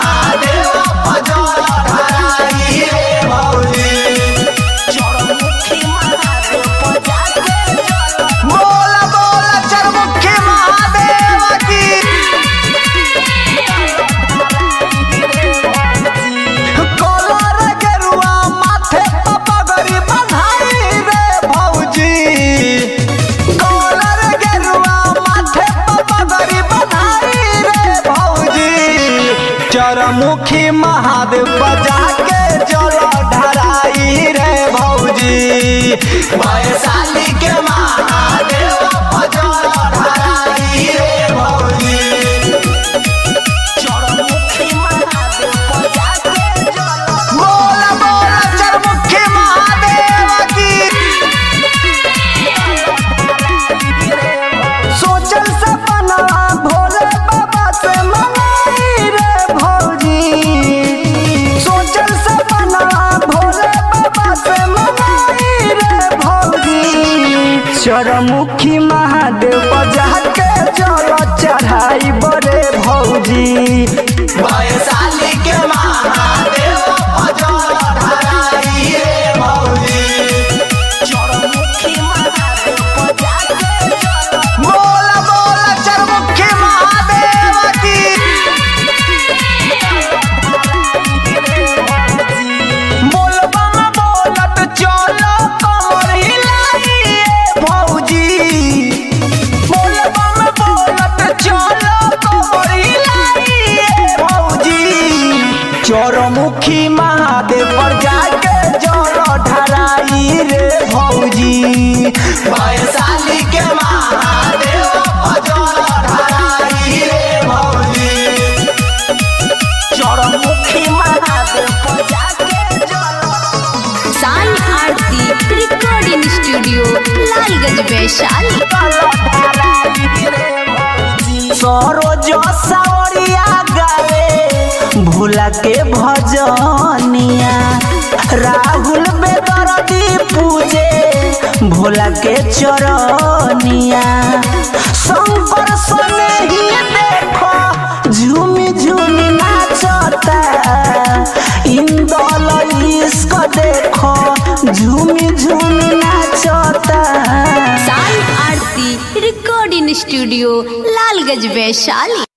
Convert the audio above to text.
महादेव भजन धराई रे भौजी चरणमुखी महादेव बजा के जल बोल बोल चरमुखी महादेव की कलर गेरुआ माथे पर पगड़ी बंधाई रे भौजी कलर गेरुआ माथे पर पगड़ी बंधाई रे भौजी चरमुखी महादेव बजा के जल ढराई रे भौजी वैशाली के महादेव भजन ढराई रे भौजी चरणमुखी महादेव बजा के जल बोल बोल चरमुखी महादेव की सोचल सपना भोले बाबा से मंगाई रे भौजी सोचल सपना भोले बाबा से मंगाई रे भौजी चरमुखी महादेव बजा के जल चढ़ाई बड़े भौजी वैशाली के महादेव भजन धराई रे भौजी चरणमुखी महादेव बजा के जल बोल बोल चरमुखी महादेव की बोलबा में बोलत चलो कमर हिलाइए भौजी बोलबा में बोलत चलो कमर हिलाइए भौजी चरमुखी महादेव पर जाके जल ढराई रे भौजी वैशाली के महादेव भजन ढराई रे भौजी चरणमुखी महादेव बजा के जल साई आरती रिकॉर्डिंग स्टूडियो लालगंज वैशाली सरोज सावरिया गावे भोला के भजनिया राहुल बेदरदी पूजे भोला के चरनिया शंकर सने ही देखो झूमी झूमी नाचता इंदल इश्क देखो झूमी झूमी नाचता साई आरती रिकॉर्डिंग स्टूडियो लालगंज वैशाली